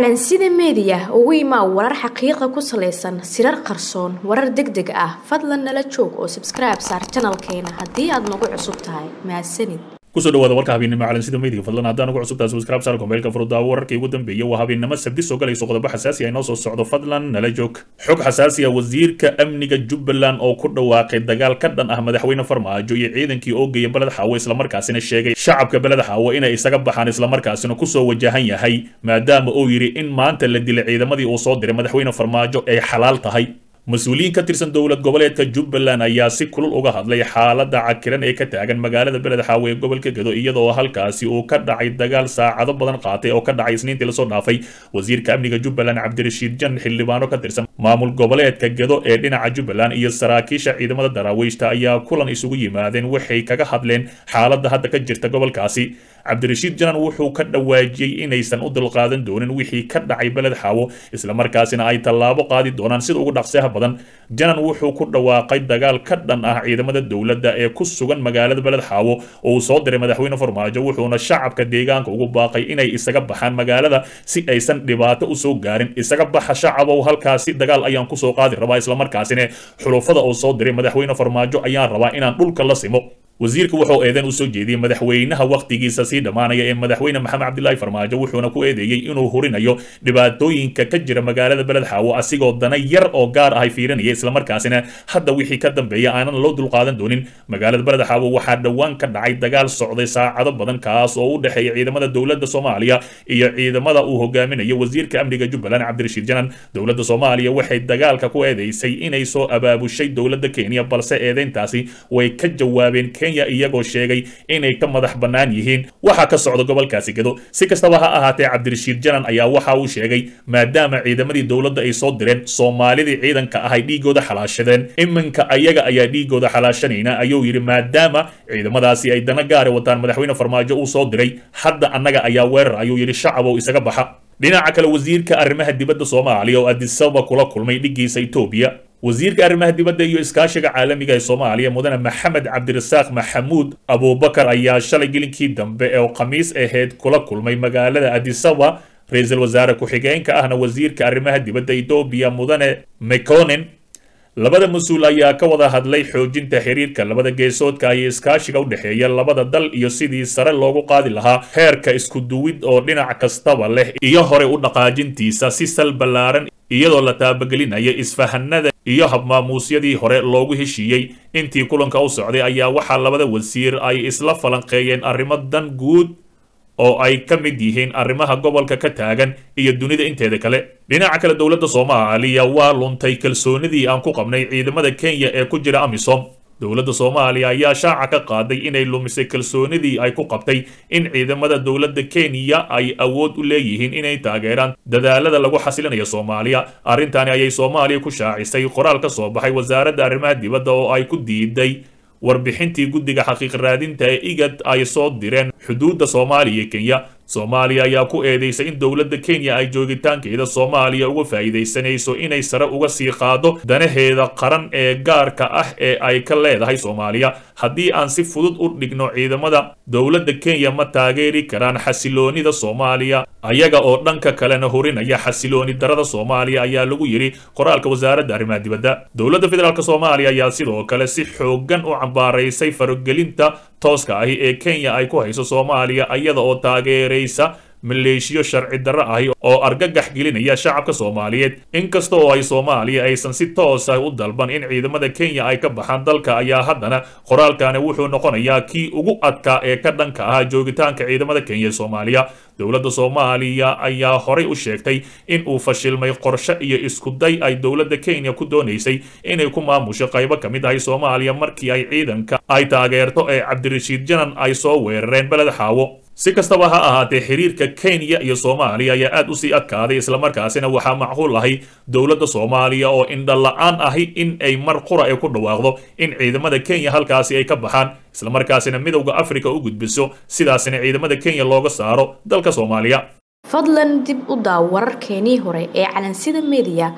calansida meediya ugu imaa warar xaqiiqa ku salaysan sirar qarsoon warar deg deg ah fadlan nala joog oo sabskribe saar janalkeena haddii aad nagu cusub tahay mahadsanid kusoo dhawaada warka habeennimo calansida meediga fadlan haddaan ugu cusubtaa subscribe saar kombeelka furudaawo wararkii ugu dambeeyay waa habeennimo sabdi soo galayso qodobo xasaasi ah inoo soo socdo fadlan nala joog xog xasaasi ah wasiirka amniga jubbaland oo ku dhawaaqay dagaal ka dhan ah madaxweyne farmaajo iyo ciidankii oo geeya beled xaawo islamarkaasina sheegay shacabka beled xaawo inay isaga baxaan islamarkaasina kusoo wajahan yahay maadaama uu yidhi in maanta la dilay ciidamadii uu soo diray madaxweyne farmaajo ay xalaal tahay mas-uuliyiin ka tirsan dowlad goboleedka jubbaland ayaa si kulul uga hadlay xaaladda cakiran ee ka taagan magaalada beled xaawo ee gobolka gedo iyadoo halkaasi uu ka dhacay dagaal saacado badan qaatay oo ka dhacay isniintii lasoo dhaafay wasiirka amniga jubbaland cabdirashiid jan xildhibaano ka tirsan maamul goboleedka gedo ee dhinaca jubbaland iyo saraakiisha ciidamada daraawiishta ayaa kulan isugu yimaadeen waxay kaga hadleen xaaladda hadda ka jirta gobolkaasi cabdirashiid janan wuxuu ka dhawaajiyey inaysan u dulqaadan doonin wixii ka dhacay beled xaawo islamarkaasina ay tallaabo qaadi doonaan sida ugu dhaqseha badan janan wuxuu ku dhawaaqay dagaal ka dhan ah ciidamada dowladda ee ku sugan magaalada beled xaawo oo uu soo diray madaxweyne farmaajo wuxuuna shacabka deegaanka ugu baaqay inay isaga baxaan magaalada si aysan dhibaato usoo gaarin isaga baxa shacabow halkaasi dagaal ayaan kusoo qaadi rabaa islamarkaasina xulufada uu soo diray madaxweyne farmaajo ayaan rabaa inaan dhulka la simo wasiirka wuxuu eedeyn usoo jeediyey madaxweynaha wakhtigiisa sii dhammaanaya ee madaxweyne maxamed cabdilaahi farmaajo wuxuuna ku eedeeyey inuu hurinayo dhibaatooyinka ka jira magaalada beled xaawo asigoo dana yar oo gaar ah ay fiirinaya islamarkaasina hadda wixii ka dambeeya aanan loo dulqaadan doonin magaalada beled xaawo waxaa dhowaan ka dhacay dagaal socday saacado badan kaas oo u dhexeeya ciidamada dowladda soomaaliya iyo ciidamada uu hogaaminayo wasiirka amniga jubbaland cabdirashiid janan dowladda soomaaliya waxay dagaalka ku eedeysay inay soo abaabushay dowladda kenya balse eedeyntaasi way ka jawaabeen iyagoo sheegay inay ka madax bannaan yihiin waxaa ka socda gobolkaasi gedo si kastaba ha ahaatee cabdirashiid janan ayaa waxa uu sheegay maadaama ciidamadii dowladda ay soo direen soomaalidii ciidanka ah ay dhiigooda xalaashadeen iminka ayaga ayaa dhiigooda xalaashanayna ayuu yidhi maadaama ciidamadaasi ay dana gaari wataan madaxweyne farmaajo uu soo diray hadda annaga ayaa weerar ayuu yidhi shacabow isaga baxa dhinaca kale wasiirka arrimaha dibadda soomaaliya oo adisaba kula kulmay dhiggiisa etoobiya wasiirka arrimaha dibadda iyo iskaashiga caalamiga ee soomaaliya mudane maxamed cabdirasaaq maxamuud abuubakar ayaa shalay gelinkii dambe ee khamiis ahayd kula kulmay magaalada adisaba ra-iisul wasaare ku-xigeenka ahna wasiirka arrimaha dibadda etoobiya mudane mekonen labada mas-uul ayaa ka wada hadlay xoojinta xiriirka labada geesoodka iyo iskaashiga u dhexeeya labada dal iyo sidii sare loogu qaadi lahaa heerka isku duwid oo dhinac kastaba leh iyo hore u dhaqaajintiisa si sal ballaaran iyadoo la taabagelinaya isfahanada iyo habmaamuusyadii hore loogu heshiiyey intii kulanka u socday ayaa waxaa labada wasiir ay isla falanqeeyeen arrimo dan guud oo ay ka mid yihiin arrimaha gobolka ka taagan iyo dunida inteeda kale dhinaca kale dowladda soomaaliya waa luntay kalsoonidii aan ku qabnay ciidamada kenya ee ku jira amisom dowladda soomaaliya ayaa shaaca ka qaaday inay lumisay kalsoonidii ay ku qabtay in ciidamada dowladda kenya ay awood u leeyihiin inay taageeraan dadaalada lagu xasilinayo soomaaliya arrintaani ayay soomaaliya ku shaacisay qoraal ka soo baxay wasaaradda arrimaha dibadda oo ay ku diiday warbixintii guddiga xaqiiq raadinta ee igad ay soo direen xuduudda soomaaliya iyo kenya soomaaliya ayaa ku eedeysay in dowladda kenya ay joogitaankeeda soomaaliya uga faa'iidaysanayso inay sare uga sii qaado danaheeda qaran ee gaarka ah ee ay ka leedahay soomaaliya haddii aan si fudud u dhigno ciidamada dowladda kenya ma taageeri karaan xasiloonida soomaaliya ayaga oo dhanka kalena horinaya xasilooni darada soomaaliya ayaa lagu yidhi qoraalka wasaaradda arrimaha dibadda dowladda federaalk soomaaliya ayaa sidoo kale si xoogan u cambaaraysay faragelinta tooska ahi ee kenya ay ku hayso soomaaliya iyada oo taageeraysa maleeshiyo sharci darro ahi oo argagax gelinaya shacabka soomaaliyeed inkasta oo ay soomaaliya aysan si toos ah u dalban in ciidamada kenya ay ka baxaan dalka ayaa haddana qoraalkani wuxuu noqonayaa kii ugu adkaa ee ka dhanka ah joogitaanka ciidamada kenya ee soomaaliya dowladda soomaaliya ayaa horay u sheegtay in uu fashilmay qorshe iyo iskuday ay dowladda kenya ku doonaysay inay ku maamusho qaybo ka mid ahi soomaaliya markii ay ciidanka ay taageerto ee cabdirashiid janan ay soo weerareen beled xaawo si kastaba ha ahaatee xiriirka kenya iyo soomaaliya ayaa aad usii adkaaday islamarkaasina waxaa macquul ahay dowladda soomaaliya oo indhala-aan ahi in ay mar qura ee ku dhawaaqdo in ciidamada kenya halkaasi ay ka baxaan islamarkaasina midowda africa u gudbiso sidaasina ciidamada kenya looga saaro dalka soomaaliya fadlan dib u daaw wararkeenii hore ee calansida meediya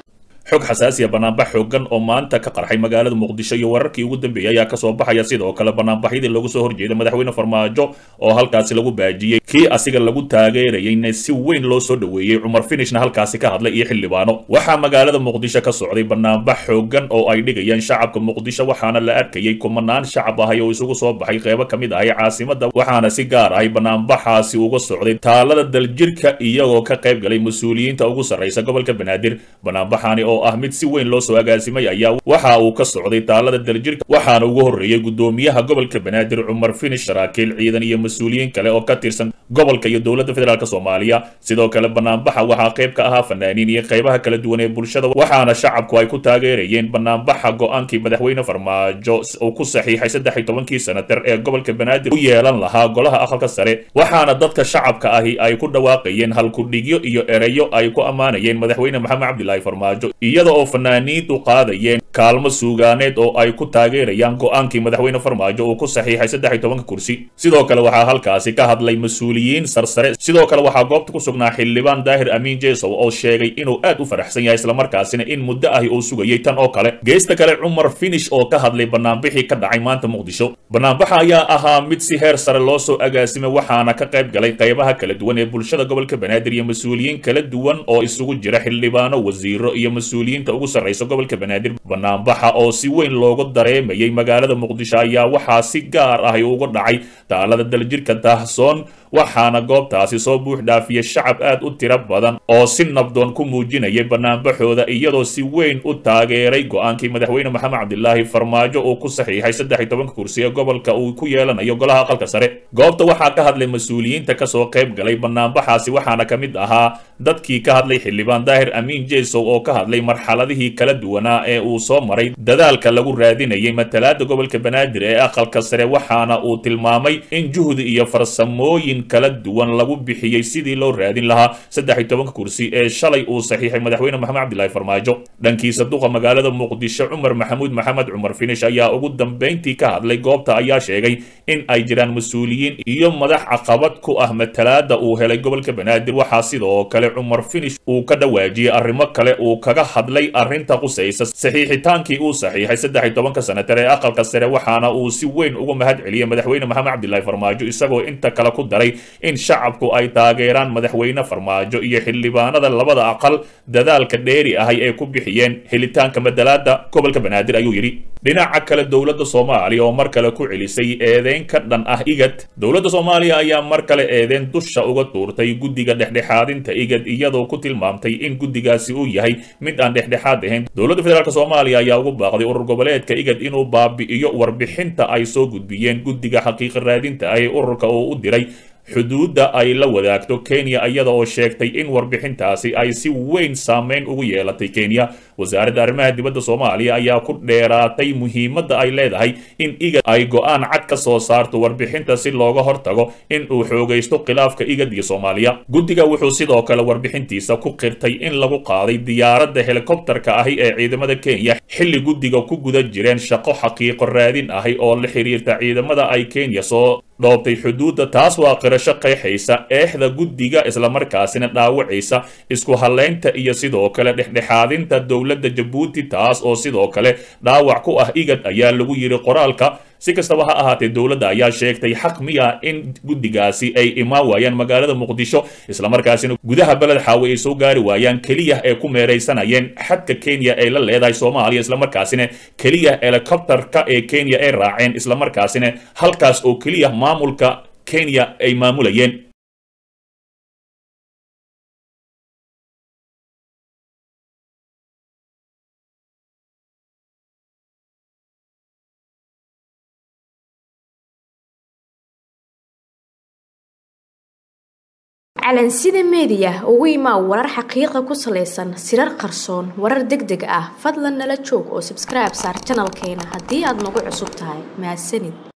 xog xasaasiya banaanbax xoogan oo maanta ka qarxay magaalada muqdisho iyo wararkii ugu dambeeyey ayaa kasoo baxaya sidoo kale banaanbaxyadii loogu soo horjeeda madaxweyne farmaajo oo halkaasi lagu baajiyey kii asiga lagu taageerayeyna si weyn loo soo dhoweeyey cumar finishna halkaasi ka hadlay iyo xildhibaano waxaa magaalada muqdisho ka socday banaanbax xoogan oo ay dhigayaan shacabka muqdisho waxaana la arkayay kumanaan shacab ahay oo isugu soo baxay qeybo ka mid ahay caasimada waxaana si gaar ahay banaanbaxaasi uga socday taalada daljirka iyagoo ka qayb galay mas-uuliyiinta ugu sarraysa gobolka banaadir banaanbaxani oo ah mid si weyn loo soo agaasimay ayaa waxa uu ka socday taalada daljirka waxaana ugu horreeyey gudoomiyaha gobolka banaadir cumar finish saraakiil ciidan iyo mas-uuliyiin kale oo ka tirsan gobolka iyo dowladda federaalk soomaaliya sidoo kale banaanbaxa waxaa qayb ka ahaa fanaaniin iyo qaybaha kala duwan ee bulshada waxaana shacabku ay ku taageerayeen banaanbaxa go-aankii madaxweyne farmaajo uu ku saxiixay saddex iyo tobankii sanatar ee gobolka banaadir u yeelan lahaa golaha aqalka sare waxaana dadka shacabka ahi ay ku dhawaaqayeen halkudhigyo iyo ereyo ay ku ammaanayeen madaxweyne maxamed cabdilaahi farmaajo iyada oo fanaaniintu qaadayeen kaalmo suugaaneed oo ay ku taageerayaan go-aankii madaxweyne farmaajo uu ku saxiixay saddex iyo tobanka kursi sidoo kale waxaa halkaasi ka hadlay mas-uuliyiin sarsare sidoo kale waxaa goobta ku sugnaa xildhibaan daahir amiin jesow oo sheegay inuu aad u faraxsan yahay islamarkaasina in muddo ahi uu sugayay tan oo kale geesta kale cumar finish oo ka hadlay banaanbixii ka dhacay maanta muqdisho banaanbaxa ayaa ahaa mid si heer sare loo soo agaasimay waxaana ka qayb galay qaybaha kala duwan ee bulshada gobolka banaadir iyo mas-uuliyiin kala duwan oo isugu jira xildhibaano wasiiro iyo mas-uuliyiinta ugu sarraysa gobolka banaadir banaanbaxa oo si weyn loogu dareemayay magaalada muqdisho ayaa waxaa si gaar ah uga dhacay taalada daljirka daahsoon waxaana goobtaasi soo buux dhaafiyay shacab aad u tiro badan oo si nabdoon ku muujinayay banaanbaxooda iyadoo si weyn u taageeray go-aankii madaxweyne maxamed cabdilaahi farmaajo uu ku saxiixay saddex iyo tobanka kursi ee gobolka uu ku yeelanayo golaha aqalka sare goobta waxaa ka hadlay mas-uuliyiinta kasoo qayb galay banaanbaxaasi waxaana ka mid ahaa dadkii ka hadlay xildhibaan daahir amiin jesow oo ka hadlay marxaladihii kala duwanaa ee uu soo maray dadaalka lagu raadinayay matalaada gobolka banaadir ee aqalka sare waxaana uu tilmaamay in juhdi iyo farsamooyin kala duwan lagu bixiyey sidii loo raadin lahaa saddex iyo tobanka kursi ee shalay uu saxiixay madaxweyne maxamed cabdilaahi farmaajo dhankiisa duqa magaalada muqdisho cumar maxamuud maxamed cumar finish ayaa ugu dambayntii ka hadlay goobta ayaa sheegay in ay jiraan mas-uuliyiin iyo madax caqabad ku ah matalaada uu helay gobolka banaadir waxaa sidoo kale cumar finish uu ka dhawaajiyey arrimo kale uu kaga hadlay arrinta qusaysa saxiixitaankii uu saxiixay saddex iyo tobanka sanatar ee aqalka sare waxaana uu si weyn uga mahad celiyey madaxweyne maxamed cabdilaahi farmaajo isagoo inta kale ku daray in shacabku ay taageeraan madaxweyne farmaajo iyo xildhibaanada labada aqal dadaalka dheeri ahay ee ku bixiyeen helitaanka madalaada gobolka banaadir ayuu yidhi dhinaca kale dowladda soomaaliya oo mar kale ku celisay eedeyn ka dhan ah igad dowladda soomaaliya ayaa mar kale eedeyn dusha uga tuurtay guddiga dhexdhexaadinta igad iyadoo ku tilmaamtay in guddigaasi uu yahay mid aan dhexdhexaad ahayn dowladda federaalk soomaaliya ayaa ugu baaqday urur goboleedka igad inuu baabi'iyo warbixinta ay soo gudbiyeen guddiga xaqiiqa raadinta ah ee ururka oo u diray xuduudda ay la wadaagto kenya iyada oo sheegtay in warbixintaasi ay si weyn saameyn ugu yeelatay kenya wasaaradda arrimaha dibadda soomaaliya ayaa ku dheeraatay muhiimadda ay leedahay in igad ay go-aan cad ka soo saarto warbixinta si looga hortago in uu xoogaysto khilaafka igad iyo soomaaliya guddiga wuxuu sidoo kale warbixintiisa ku qirtay in lagu qaaday diyaaradda helikobtarka ahi ee ciidamada kenya xilli guddiga ku guda jireen shaqo xaqiiqo raadin ahi oo la xiriirta ciidamada ay kenya soo dhoobtay xuduudda taas waa qirasho qeexaysa eexda guddiga islamarkaasina dhaawacaysa isku hallaynta iyo sidoo kale dhexdhexaadinta dowladda jabuuti taas oo sidoo kale dhaawac ku ah igad ayaa lagu yidhi qoraalka si kastaba ha ahaatee dowladda ayaa sheegtay xaq miya in guddigaasi ay imaan waayaan magaalada muqdisho islamarkaasina gudaha beled xaawe ay soo gaari waayaan keliya ee ku meeraysanayeen xadka kenya ay la leedahay soomaaliya islamarkaasina keliya helikobtarka ee kenya ay raaceen islamarkaasina halkaas oo keliya maamulka kenya ay maamulayeen calansida meediya ugu imaa warar xaqiiqa ku salaysan sirar qarsoon warar deg deg ah fadlan nala joog oo sabskribe saar janalkeena haddii aad nagu cusub tahay mahadsanid